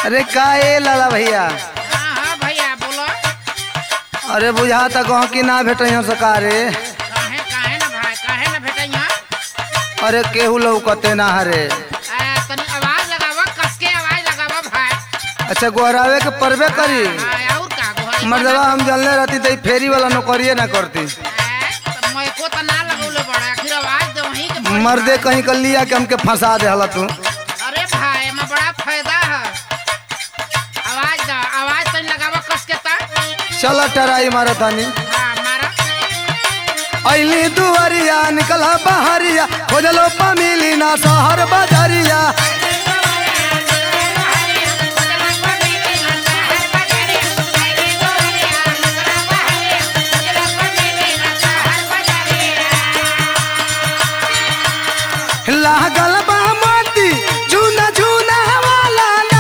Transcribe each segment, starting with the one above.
अरे का ए लाला भैया हाँ हाँ भैया बोलो अरे बुझा तक कि ना भेटे सकारे काहे काहे ना भाई काहे ना भेटे यहाँ अरे केहू लौकते ना हरे आ, तनी आवाज लगावा कस के आवाज लगावा भाई अच्छा गोहरावे के परबे करी हाँ, और का गोहरी मर्दवा हम जलने रहती तो ई फेरी वाला नौकरिए ना करती मैं को तो ना लगौले बड़ा आखिर आवाज दे वहीं के पड़ी मर्दे कहीं कर लिया कि हमके फंसा दे हला तू अरे भाई में बड़ा फायदा है आवाज दा आवाज तनी लगावा कस के ता चल टराई मारा तानी हाँ मारा अली दुआरिया निकला बहरिया खोजलो पमिली ना शहर बाजारिया लागल बा मोती झूना झूना वाला ना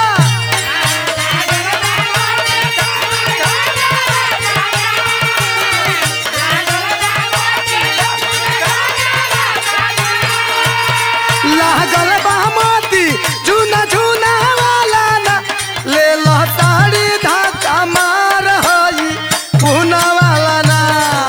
लागल बा मोती झूना झूना वाला ना ले लो ताड़ी धाका मार हई पूना वाला ना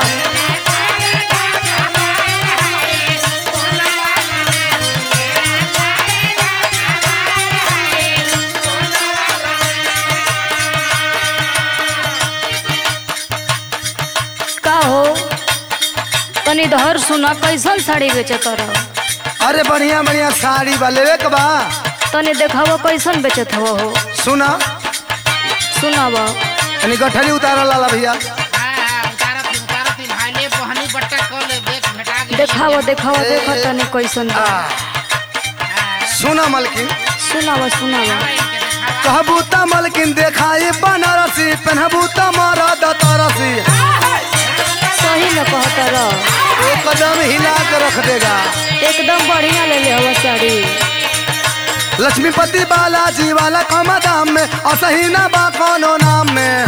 का हो तनी धर सुना कैसन साड़ी बेचत रह अरे बढ़िया बढ़िया साड़ी बा लेवे के बा तनी देखाव कैसन बेचत हव हो सुना सुनाव यानी गठरी उतारा लाला भैया देखाव देखाव देख तनी कैसन बा सुना मलकिन सुनाव सुनाव कहबू त मलकिन देखाई बनारसी पहनबू त मरद तरसी सही में कहत रह एक कदम हिला के रख देगा एकदम बढ़िया ले ले हवा साड़ी लक्ष्मीपति बालाजी वाला कम दाम में असही ना बा कोनो नाम में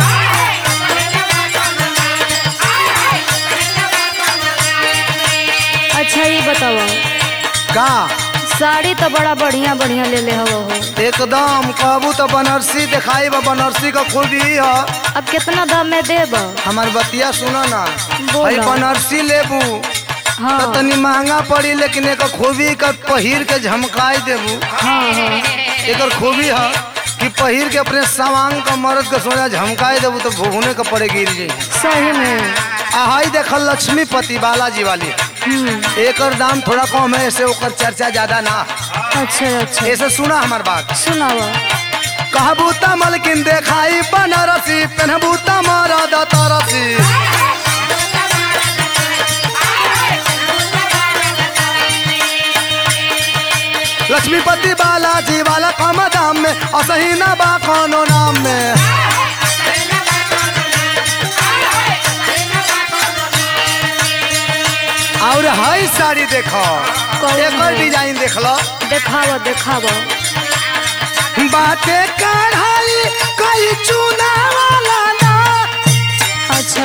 अच्छा ये बताव का साड़ी तो बड़ा बढ़िया बढ़िया ले ले हवा हो एकदम कहबू तो बनारसी दिखाई बा बनारसी का खूबी है अब कितना दाम में देब हमार बतिया सुनो ना बोला। भाई बनारसी लेबू हाँ तो तनी महंगा पड़ी लेकिन एक खूबी का पहिर के झमकाई देबू हाँ हाँ एक खूबी है कि पहिर के अपने सामान का मर्द के सोना झमकाई देबू तो भुने का पड़े गिर जाई सही में आहाई देखल लक्ष्मीपति बालाजी वाली हम्म, एकर दाम थोड़ा कम है ऐसे ओकर चर्चा ज्यादा ना अच्छा अच्छा ऐसे सुना हमार बात सुनाव कहबू त मलकिन देखाई बनारसी पहनबू त मरद तरसी लक्ष्मीपति बालाजी वाला कम दाम में असही ना बा कोनो नाम में और हई साड़ी देखो कौन एकर है? डिजाइन देख लो देखाव देखाव बाटे कढ़ाई कई चूना वाला ना अच्छा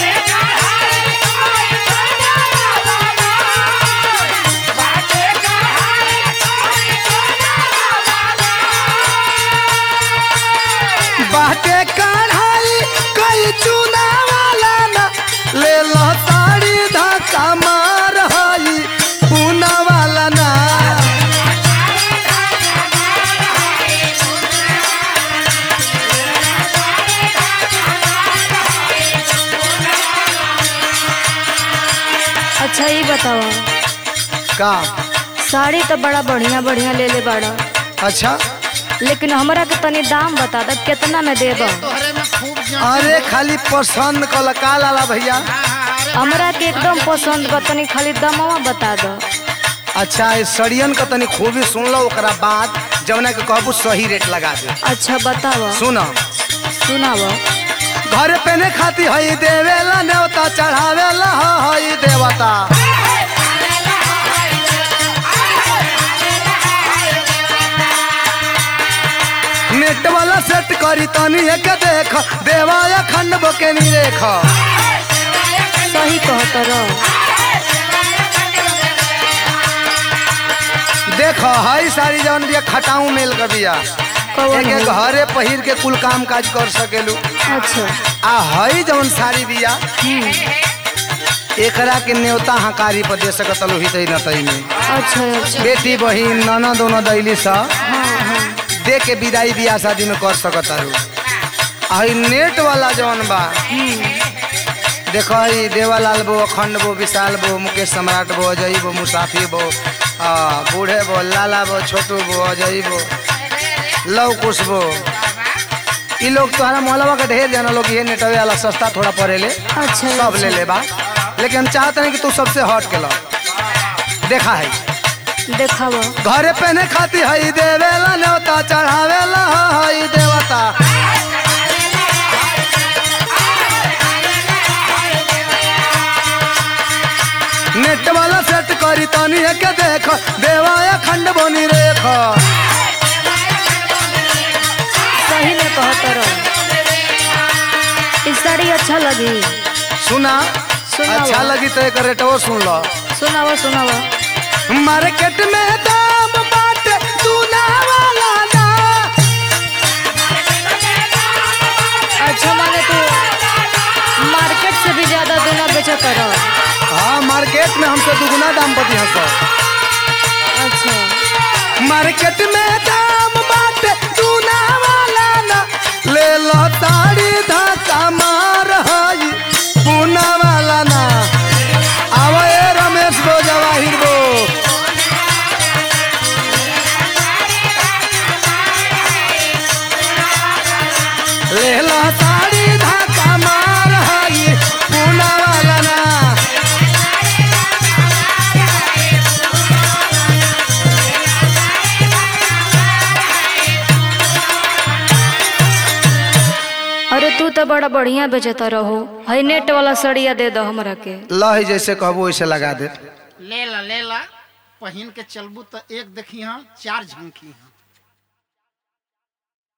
बाटे कढ़ाई कई चूना वाला ना ले लो साड़ी धक्का मार हई पूना वाला ना अच्छा ये बताओ का साड़ी तो बड़ा बढ़िया बढ़िया ले ले बाड़ा अच्छा लेकिन हमरा के तनी दाम बता द कितना में देब तोहरे में खूब जान अरे खाली पसंद कल का लाला भैया हाँ हाँ अरे हमरा के एकदम पसंद बा तनी खाली दामवा बता दो अच्छा इस सड़ियन का तनी खूबी सुन लो ओकरा बाद जवना के कहबू सही रेट लगा दे अच्छा बताव सुन सुनाव घर पेने खाती हई देवेला नेवता चढ़ावेला हई देवता नेट वाला सेट करी तनी एक देख देवाया खंड बके नी देख सही कहत रह देख हई सारी जवन बिया खटाऊ मेल का बिया कौन एक हो? घरे पहिर के कुल काम काज कर सकेलू अच्छा आ हई जवन साड़ी बिया हम्म, एकरा के न्योता हकारी पर दे सकत लो ही तई न तई में अच्छा अच्छा बेटी बहिन नाना दोनों दैली सा हाँ हाँ दे के विदाई बियाह शादी में कर सकत रू हई नेट वाला जवन बा देखो हई देवालाल बो अखंड बो विशाल बो मुकेश सम्राट बो अजय बो मुसाफी बो आ, बूढ़े बो लाला बो छोटू बो अजय बो लव कुश बो ई लोग तोहरा मोहलवा के ढेर जाना लोग ये नेटवे वाला सस्ता थोड़ा पड़ेले अच्छा सब ले ले बा लेकिन हम चाहते हैं कि तू सबसे हट के लो देखा है देखावा घरे पहने खाती हई देवेला न्योता चढ़ावेला हई देवता नेट वाला सेट करी तनी के देख देवा खंड बनी रेख सही में कहत रहो इस साड़ी अच्छा लगी सुना सुनावा। अच्छा लगी तो एक रेटो सुन लो सुनावा सुनावा मार्केट में दाम बाटे सुना वाला ना अच्छा माने तू मार्केट से भी ज्यादा देना बेचा करो हाँ मार्केट में हमसे दुगुना दाम बती हंस अच्छा मार्केट में दाम बाटे सुना वाला ना ले लो ताड़ी धक्का मार हई पूना वाला ना आवे रमेश बो जवाहिर बो ले लो ताड़ी धक्का मार हई पूना वाला ना अरे तू तो बड़ा बढ़िया बेचता रहो है नेट वाला सड़िया दे दो हमरा के लही जैसे कहबो वैसे लगा दे ले ला ले ला पहिन के चलबू तो एक देखी हाँ चार झंकी हाँ